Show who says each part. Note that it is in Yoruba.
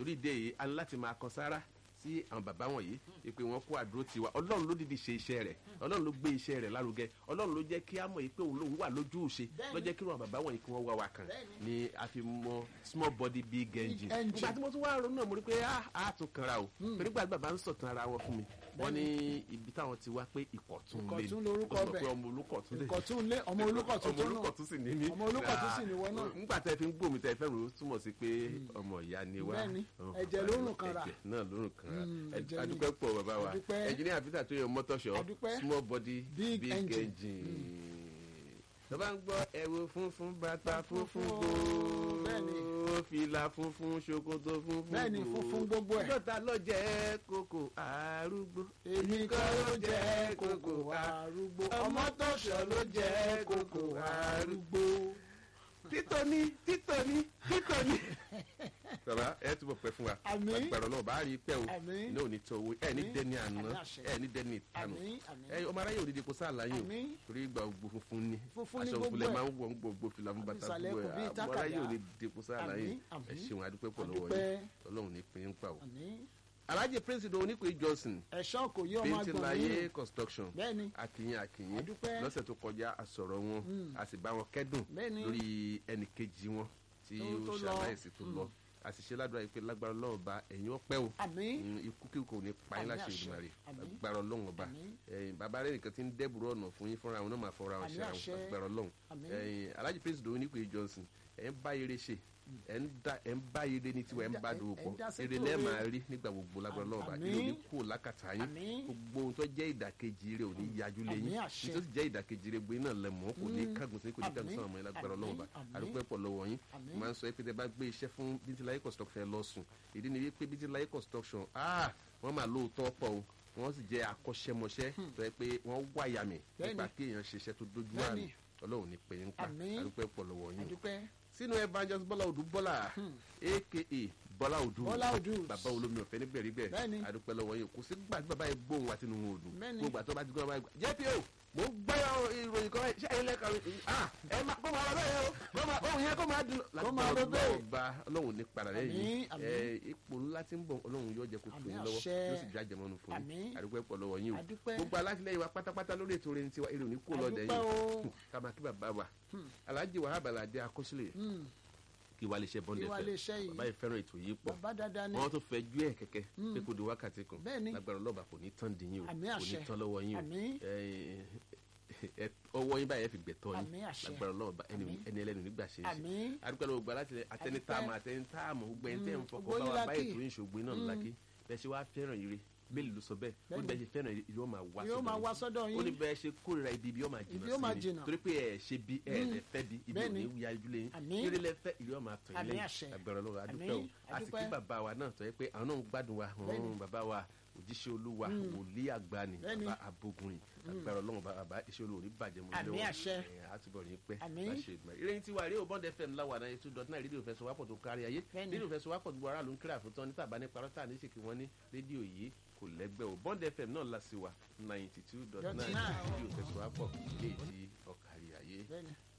Speaker 1: torí ìdí èyí a ní láti máa kan sára sí àwọn bàbá wọ̀nyí ìpè wọn kó àdúró tiwa ọlọ́run ló dìde ṣe iṣẹ́ rẹ̀ ọlọ́run ló gbé iṣẹ́ rẹ̀ lárugẹ ọlọ́run ló jẹ́ kí á mọ̀ yìí pé òun lòun wà lójú òṣè ló jẹ́ kí wọn bàbá wọ̀nyí kí wọ́n wá wa kàn ní a fi mọ small body big engine
Speaker 2: engine.
Speaker 1: nígbà tí mo tún wá ronú náà mo rí pé a a tún kanra o torí gbàgbà bàbá ń sọ̀tàn ara wọn fún mi wọ́n ní ibi táwọn ti wá pé ìkọ̀tún lé
Speaker 2: Ìkọ̀tún lorúkọ
Speaker 1: Ó sọ pé
Speaker 2: bẹ̀.
Speaker 1: ọmọ olùkọ̀tún lé
Speaker 2: ìkọ̀tún lé ọmọ olùkọ̀tún
Speaker 1: ọmọ
Speaker 2: tó náà
Speaker 1: olùkọ̀tún sì ní mí
Speaker 2: ọmọ olùkọ̀tún sì ní wọ́n náà.
Speaker 1: nígbà tẹ́ fi ń gbòmí tẹ́ fẹ́ rò ó túmọ̀ sí pé ọmọ ìyá ni wá
Speaker 2: Bẹ́ẹ̀ni,
Speaker 1: Ọ̀hún,
Speaker 2: ẹ̀jẹ̀ ló rùn kanra.
Speaker 1: ẹ̀jẹ̀ náà ló rùn kanra
Speaker 2: Mm,
Speaker 1: Ẹ-
Speaker 2: ẹ̀jẹ̀ ni.
Speaker 1: adúpẹ́ pọ̀ bàbá wa
Speaker 2: Adúpẹ́.
Speaker 1: ẹnjìníà peter tó yẹ mọ́tọ́ṣọ́
Speaker 2: Adúpẹ́.
Speaker 1: small body
Speaker 2: Big
Speaker 1: big
Speaker 2: engine.
Speaker 1: engine tó bá ń gbọ́ ẹ̀wù funfun bàtà funfun
Speaker 2: o. Bẹ́ẹ̀ni.
Speaker 1: gbòó fìlà funfun ṣòkòtò funfun
Speaker 2: Bẹ́ẹ̀ni,
Speaker 1: gbòó.
Speaker 2: funfun gbogbo ẹ̀.
Speaker 1: dọ́ta ló jẹ́ kókò arúgbó
Speaker 2: èmi kọ́ ló jẹ́ kókò arúgbó ọmọ tọ̀ṣọ́ ló jẹ́ kókò arúgbó.
Speaker 1: títọ́ni títọ́ni títọ́ni. bàbá ẹ túbọ̀ pẹ́ fún wa
Speaker 2: Àmín.
Speaker 1: agbára náà bá rí pẹ́ o
Speaker 2: Àmín.
Speaker 1: iná ò ní tọ́ owó ẹ ní
Speaker 2: Àmín.
Speaker 1: dẹ́ni àná
Speaker 2: Àmín àṣẹ.
Speaker 1: ẹ ní dẹ́ni ìtanù
Speaker 2: Àmín, àmín.
Speaker 1: ẹ ọmọ aráyé òdìdí kò sáà láyé o
Speaker 2: Àmín.
Speaker 1: torí ìgbà gbogbo funfun ni
Speaker 2: Funfun ni
Speaker 1: aṣọ
Speaker 2: gbogbo
Speaker 1: òkúlẹ̀
Speaker 2: ẹ̀.
Speaker 1: máa ń wọ̀ ń gbogbo fìlà fún bàtà
Speaker 2: Ìsàlẹ̀
Speaker 1: gbogbo
Speaker 2: kò bí
Speaker 1: ẹ̀ ọmọ
Speaker 2: tákàdá.
Speaker 1: aráyé òdìdí kò sáà láyé
Speaker 2: Àmín,
Speaker 1: ẹ
Speaker 2: àmín.
Speaker 1: ṣeun adúpẹ́ pọ̀ lọ́wọ́
Speaker 2: Adúpẹ́.
Speaker 1: yìí ọlọ́run ní pín in pa o.
Speaker 2: Àmín.
Speaker 1: alhaji prince idowu onípe johnson
Speaker 2: ẹ̀ṣọ́ kò yé ọmọ agbọ̀n
Speaker 1: bíntín-láyé
Speaker 2: mi.
Speaker 1: construction
Speaker 2: Bẹ́ẹ̀ni.
Speaker 1: akínyìn akínyìn
Speaker 2: Adúpẹ́.
Speaker 1: lọ́sẹ̀ tó kọjá a sọ̀rọ̀ wọn a sì bá wọn kẹ́dùn
Speaker 2: Bẹ́ẹ̀ni.
Speaker 1: lórí ẹnì kejì wọn tí
Speaker 2: Tó- tó
Speaker 1: ó
Speaker 2: lọ.
Speaker 1: ṣàlàyèsí tó lọ a sì ṣe ládùúrà yìí pé lágbára ọlọ́run ọba ẹ̀yin ọpẹ́ o
Speaker 2: Àmín.
Speaker 1: Mm, ikú kí kò ní pa yín
Speaker 2: Àmín
Speaker 1: láṣẹ
Speaker 2: àṣẹ.
Speaker 1: ìdùnnà rẹ̀
Speaker 2: Àmín.
Speaker 1: lágbára ọlọ́run ọba
Speaker 2: Àmín.
Speaker 1: ẹ̀yin bàbá rẹ̀ nìkan ti ń dẹ́bùrú ọ̀nà fún yín fúnra wọn náà máa fọra wọn
Speaker 2: Àmín
Speaker 1: ṣe àwọn
Speaker 2: àṣẹ.
Speaker 1: lágbára ọlọ́run
Speaker 2: Àmín.
Speaker 1: ẹ̀yin alhaji prince doyin nípe johnson ẹ̀ ń bá ire ṣe ẹ̀ ń dá- ẹ̀ ń bá ire ní tiwa ẹ̀ ń bá
Speaker 2: Ẹ̀ ń
Speaker 1: dòwò
Speaker 2: dá-
Speaker 1: pọ̀
Speaker 2: ẹ̀ ń dá sí
Speaker 1: èrè
Speaker 2: tòrè.
Speaker 1: lẹ́ẹ̀ máa rí nígbà gbogbo lágbára ọlọ́run ọba
Speaker 2: Àmín.
Speaker 1: ìlú ní kú lákàtà yín
Speaker 2: Àmín.
Speaker 1: gbogbo ohun tó jẹ́ ìdàkejì rẹ̀ ò ní yájú lẹ́yìn
Speaker 2: Àmín àṣẹ.
Speaker 1: nítorí jẹ́ ìdàkejì rẹ̀ gbé náà lẹ́mọ̀ kò ní kágun sí kò ní kágun
Speaker 2: Àmín.
Speaker 1: sọ̀rọ̀ mọ́ ẹ lágbára ọlọ́run ọba
Speaker 2: Àmín.
Speaker 1: àdúpẹ́ pọ̀ lọ́wọ́ yín
Speaker 2: Àmín.
Speaker 1: máa ń sọ pé tẹ bá gbé iṣẹ́ fún bíntìláyé construction lọ sùn ìdí ni wípé bíntìláyé construction ah wọ́n máa lóòótọ́ pọ̀ o wọ́n sì jẹ́ akọ́ṣẹ́mọṣẹ́ tó yẹ pé wọ́n wáyà mí
Speaker 2: Bẹ́ẹ̀ni.
Speaker 1: nípa kí èèyàn ṣiṣẹ́ tó dójú
Speaker 2: Bẹ́ẹ̀ni.
Speaker 1: àmì ọlọ́run ní pé ń pa
Speaker 2: Àmín.
Speaker 1: àdúpẹ́ pọ̀ lọ́wọ́ yín o
Speaker 2: Adúpẹ́.
Speaker 1: sínú evangelist bọ́lá odù bọ́lá aka bọ́lá odù
Speaker 2: Bọ́lá Odù.
Speaker 1: bàbá olómi ọ̀fẹ́ nígbẹ̀rígbẹ̀
Speaker 2: Bẹ́ẹ̀ni.
Speaker 1: adúpẹ́ lọ́wọ́ yìí kò sí gbàgbé bàbá yìí gbóhùn àti nínú odù
Speaker 2: Bẹ́ẹ̀ni.
Speaker 1: gbogbo àti ọba ti gbọ́ bàbá yìí jẹ́ pé o mo gbọ́ ìròyìn kan ṣé ẹ̀yin lẹ́ka ah ẹ máa kó máa lọ bẹ́ẹ̀ o kó máa ohun yẹn kó máa dùn.
Speaker 2: Kó máa lọ bẹ́ẹ̀.
Speaker 1: ọba ọlọ́run ní padà lẹ́yìn
Speaker 2: Àmín, àmín.
Speaker 1: ẹ ipò ńlá tí ń bọ̀ ọlọ́run yóò jẹ́ kó tó
Speaker 2: Àmín,
Speaker 1: yín lọ́wọ́
Speaker 2: àṣẹ.
Speaker 1: yóò sì já jẹmọ́nu fún yín
Speaker 2: Àmín.
Speaker 1: adúpẹ́ pọ̀ lọ́wọ́ yín o
Speaker 2: Adúpẹ́.
Speaker 1: gbogbo alátìlẹyìn wa pátápátá lórí ètò orin tiwa èrè òní kó lọ́dẹ
Speaker 2: Adúpẹ́ o.
Speaker 1: yìí ká máa kí bàbá wa alhaji wahab alade akọsílẹ̀
Speaker 2: Hmm.
Speaker 1: kí wàá lè ṣe bọ́ndẹ̀
Speaker 2: Kí wàá lè ṣe yìí.
Speaker 1: bàbá yìí fẹ́ràn ètò yìí pọ̀
Speaker 2: Bàbá dáadáa ni.
Speaker 1: wọ́n tó fẹ́ jú ẹ̀ kẹ́kẹ́ pé kò di wákàtí kan
Speaker 2: Bẹ́ẹ̀ni.
Speaker 1: lágbára ọlọ́ba kò ní tán dín yín o
Speaker 2: Àmín
Speaker 1: kò ní
Speaker 2: àṣẹ.
Speaker 1: tán lọ́wọ́ yín o
Speaker 2: Àmín.
Speaker 1: Ẹ- ẹ- ọwọ́ yín báyìí ẹ fi gbẹ̀tọ́ yín
Speaker 2: Àmín àṣẹ.
Speaker 1: lágbára ọlọ́ba ẹni
Speaker 2: Àmín.
Speaker 1: ẹni ẹlẹ́nu nígbà ṣe é ṣe
Speaker 2: Àmín.
Speaker 1: adúpẹ́ lọ́wọ́ gba láti àtẹni
Speaker 2: Adúpẹ́.
Speaker 1: táàmù àtẹni táàmù gbogbo ẹni tẹ́ ń fọkọ
Speaker 2: Gbogbo
Speaker 1: bá
Speaker 2: yín
Speaker 1: wa bá
Speaker 2: lákì.
Speaker 1: ètò ìṣògbé náà lákì bẹ́ẹ̀ ṣe wá fẹ́ràn ire bẹ́ẹ̀ ló sọ bẹ́ẹ̀ ó ní
Speaker 2: Bẹ́ẹ̀ni.
Speaker 1: bẹ́ẹ̀ ṣe fẹ́ràn ire yóò máa wá
Speaker 2: Yóò máa wá sọ́dọ̀ yín.
Speaker 1: ó ní bẹ́ẹ̀ ṣe kórìíra ibi ibi yóò máa
Speaker 2: Ibi yóò máa
Speaker 1: jìnnà sí
Speaker 2: jìnnà.
Speaker 1: mi torí pé ẹ ṣe bí ẹ ẹ fẹ́ bí ibi ò
Speaker 2: Bẹ́ẹ̀ni.
Speaker 1: ní wíyá ojúlé yín
Speaker 2: Àmín.
Speaker 1: eré lẹ́fẹ́ ìlú ọmọ àtọ̀
Speaker 2: Àmín
Speaker 1: ilé
Speaker 2: àṣẹ.
Speaker 1: agbára lọ́wọ́ adúpẹ́ o
Speaker 2: Àmín.
Speaker 1: àti kí
Speaker 2: Adúpẹ́.
Speaker 1: bàbá wa náà tọ́ yẹ pé àwọn náà ń gbádùn wa
Speaker 2: Bẹ́ẹ̀ni.
Speaker 1: hàn bàbá wa òjíṣẹ́ olúwa wòlíì àgbàni
Speaker 2: Bẹ́ẹ̀ni.
Speaker 1: bàbá abogunrin agbára ọlọ́run bàbá iṣẹ́ olúwa ò ní bàjẹ́ mọ́
Speaker 2: Àmín àṣẹ.
Speaker 1: àtúbọ̀ ní pẹ́
Speaker 2: Àmín.
Speaker 1: láṣẹ ìgbà ìròyìn tiwa rí òbọ̀n fm láwa náà two dot nine rédíò fẹsọ̀ wápọ̀ tó kárí ayé
Speaker 2: Bẹ́ẹ̀ni.
Speaker 1: rédíò fẹsọ̀ wápọ̀ gbogbo aráàlú ń kíra fún tán ní tàbá ní parọ́tà ní ṣèkí wọn ní rédíò yìí kò lẹ́gbẹ́ o bond fm náà la sí wa ninety two dot
Speaker 2: Dot
Speaker 1: nine
Speaker 2: nine.
Speaker 1: rédíò fẹsọ̀ wápọ̀ léèdì ọ̀kárí ayé
Speaker 2: Bẹ́ẹ̀ni.